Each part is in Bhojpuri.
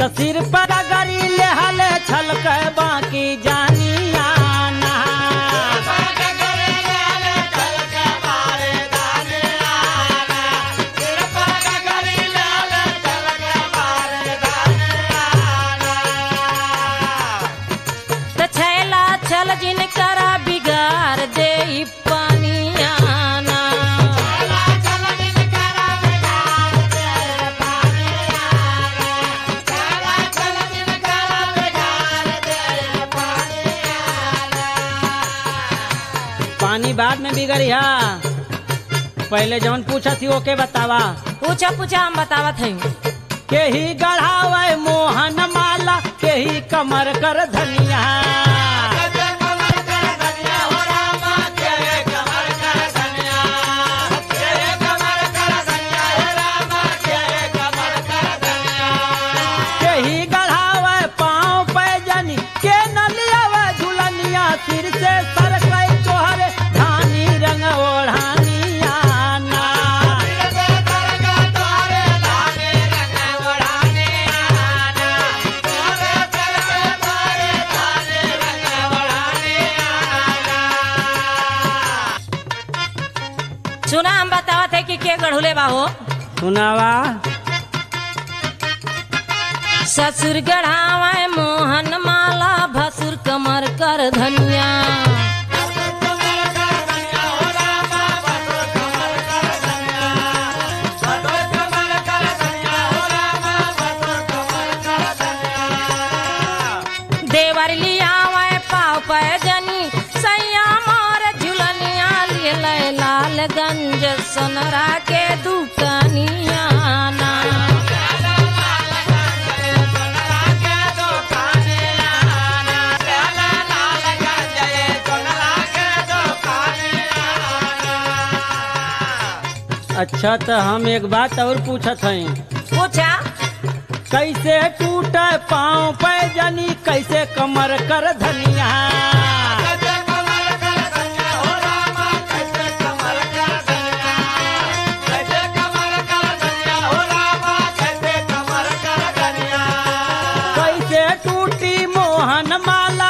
त सिर पर गरी ले हले छलक बाकी जानिया ना त छैला छल जिन करा बिगाड़ दे ई पानिया ना पानी बाद में बिगड़िया पहले जौन पूछा थी ओके बतावा पूछा पूछा हम बतावत हई के ही गढ़ावे मोहन माला के ही कमर कर धनिया के ही गढ़ावे पाँव पे जनी के न लियावे झुलनिया सिर से सरकई तोहरे धानी रंग ओढ़ानिया ना सुना हम बतावत है कि के गढ़ुले बाहो सुनावा ससुर गढ़ावे मोहन माला भसुर कमर कर धनिया देवर लियावे पाव पे जनी सैया मार झुलनिया ले लालगंज सोनरा के दुकानिया ना अच्छा तो हम एक बात और पूछत हई पूछा कैसे टूटे पाँव पे जनी कैसे कमर कर धनिया कैसे टूटी मोहन माला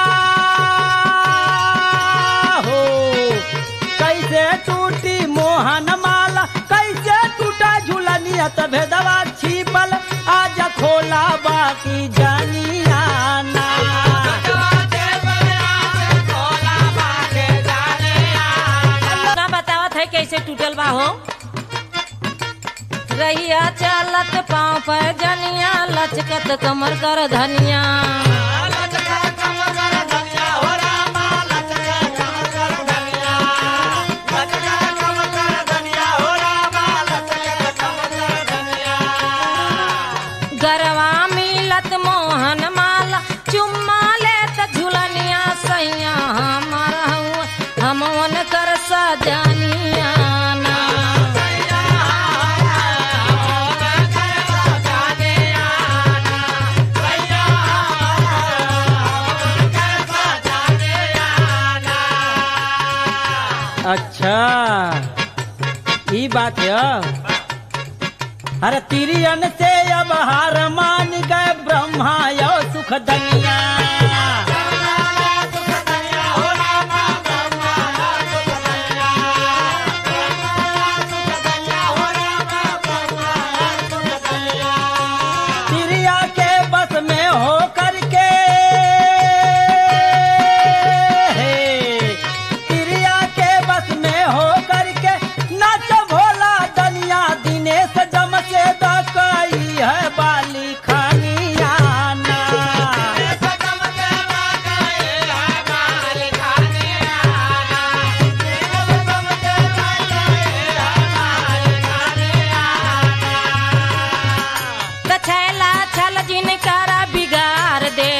हो कैसे टूटी मोहन माला कैसे टूटा झूलनिया त भेदवा छिपल आज खोला बाकी जानिया ना ना बतावत है कैसे टूटल बा हो रहिया चलत पाँव पर जनिया लचकत कमर कर धनिया गरवा मिलत मोहन माला चुम्मा लेत झुलनिया सैया हमर हउआ हमवन कर सजनिया ना अच्छा ई बात है अरे तिरियन से अब हार मान गए ब्रह्मा यो सुख धनिया तिरिया के बस में हो करके तिरिया के बस में हो करके नाच भोला दनिया दिनेश जम से दकई है बाली खानिया ना कछैला छल जिन करा बिगाड़ दे